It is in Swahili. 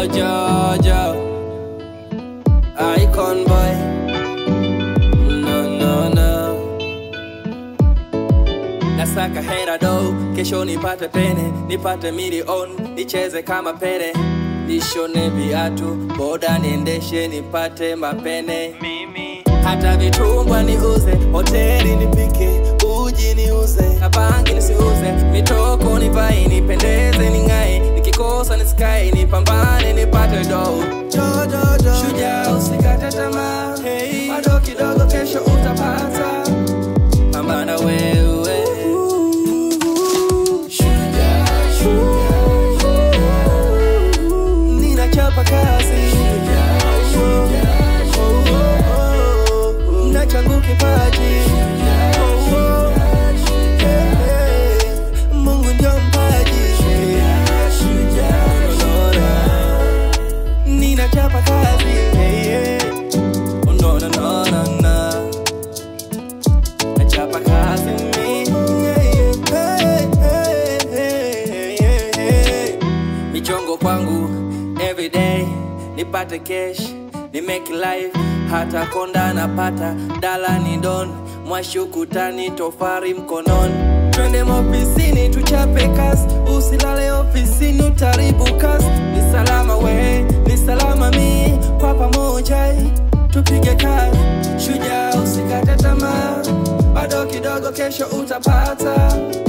Jojo Icon boy No no no Nasaka hera do Kesho nipate pene Nipate milioni Nicheze kama pere Nishone viatu Boda niendeshe nipate mapene Mimi hata vitumbwa niuze, hoteli nipike, uji niuze, na bangi nisiuze, mitoko nivae, nipendeze, ning'ae, nikikosa nisikae, nipambane, nipate do. Shujaa usikate tamaa, hey, bado kidogo, kesho utapata, pambana wewe. Shujaa, shujaa, shujaa. Ninachapa kazi na changu kipaji Oh, oh. Eh, Mungu ndio mpaji Ninachapa kazi eh, eh. Oh, no, no, no, no, no. Nachapa kazi mi yeah, yeah. Hey, hey, hey, hey, hey. michongo kwangu everyday nipate cash ni make life hata konda napata dala ni don mwashukutani tofari mkononi twende maofisini tuchape kasi usilale ofisini utaribu kasi ni salama we ni salama mi kwa pamoja tupige kazi shujaa usikate tamaa bado kidogo kesho utapata